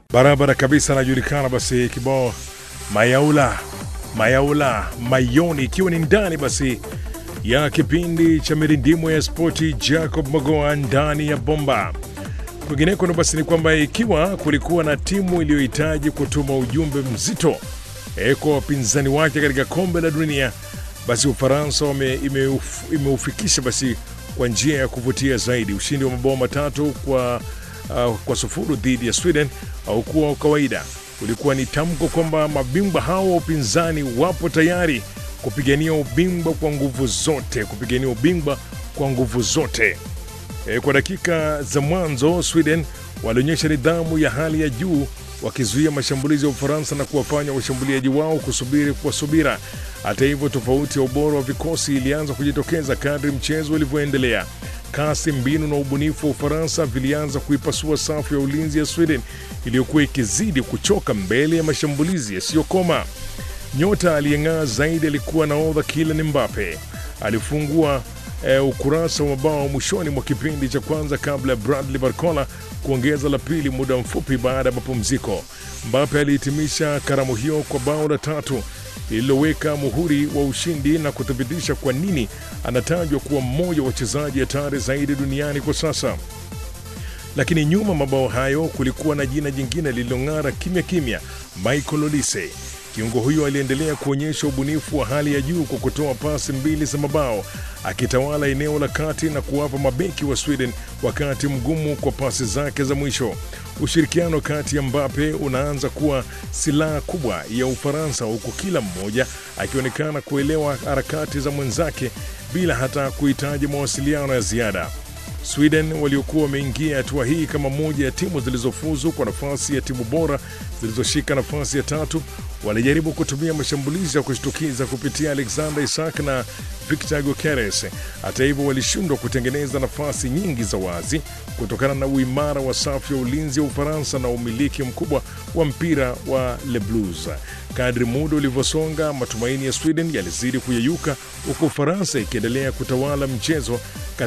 barabara kabisa, anajulikana basi kibao mayaula mayaula mayoni, ikiwa ni ndani basi ya kipindi cha mirindimo ya spoti, Jacob Magoa ndani ya bomba. Kwingineko no basi ni kwamba ikiwa kulikuwa na timu iliyohitaji kutuma ujumbe mzito eh, kwa wapinzani wake katika kombe la dunia, basi Ufaransa wame- imeuf- imeufikisha basi kwa njia ya kuvutia zaidi. Ushindi wa mabao matatu kwa, uh, kwa sufuru dhidi ya Sweden haukuwa wa kawaida. Ulikuwa ni tamko kwamba mabingwa hao wa upinzani wapo tayari kupigania ubingwa kwa nguvu zote, kupigania ubingwa kwa nguvu zote. E, kwa dakika za mwanzo Sweden walionyesha nidhamu ya hali ya juu wakizuia mashambulizi ya Ufaransa na kuwafanya washambuliaji wao kusubiri kwa subira. Hata hivyo, tofauti ya ubora wa vikosi ilianza kujitokeza kadri mchezo ulivyoendelea. Kasi, mbinu na ubunifu wa Ufaransa vilianza kuipasua safu ya ulinzi ya Sweden iliyokuwa ikizidi kuchoka mbele ya mashambulizi yasiyokoma. Nyota aliyeng'aa zaidi alikuwa nahodha Kylian Mbappe. Alifungua eh, ukurasa wa mabao mwishoni mwa kipindi cha kwanza kabla ya Bradley Barcola kuongeza la pili muda mfupi baada ya mapumziko. Mbappe alihitimisha karamu hiyo kwa bao la tatu lililoweka muhuri wa ushindi na kuthibitisha kwa nini anatajwa kuwa mmoja wa wachezaji hatari zaidi duniani kwa sasa. Lakini nyuma mabao hayo kulikuwa na jina jingine lililong'ara kimya kimya, Michael Olise. Kiungo huyo aliendelea kuonyesha ubunifu wa hali ya juu kwa kutoa pasi mbili za mabao, akitawala eneo la kati na kuwapa mabeki wa Sweden wakati mgumu kwa pasi zake za mwisho. Ushirikiano kati ya Mbappe unaanza kuwa silaha kubwa ya Ufaransa, huku kila mmoja akionekana kuelewa harakati za mwenzake bila hata kuhitaji mawasiliano ya ziada. Sweden waliokuwa wameingia hatua hii kama moja ya timu zilizofuzu kwa nafasi ya timu bora zilizoshika nafasi ya tatu walijaribu kutumia mashambulizi ya kushtukiza kupitia Alexander Isak na Victor Gokeres. Hata hivyo, walishindwa kutengeneza nafasi nyingi za wazi kutokana na uimara wa safu ya ulinzi ya Ufaransa na umiliki mkubwa wa mpira wa Le Blues. Kadri muda ulivyosonga, matumaini ya Sweden yalizidi kuyeyuka, huku Ufaransa ikiendelea kutawala mchezo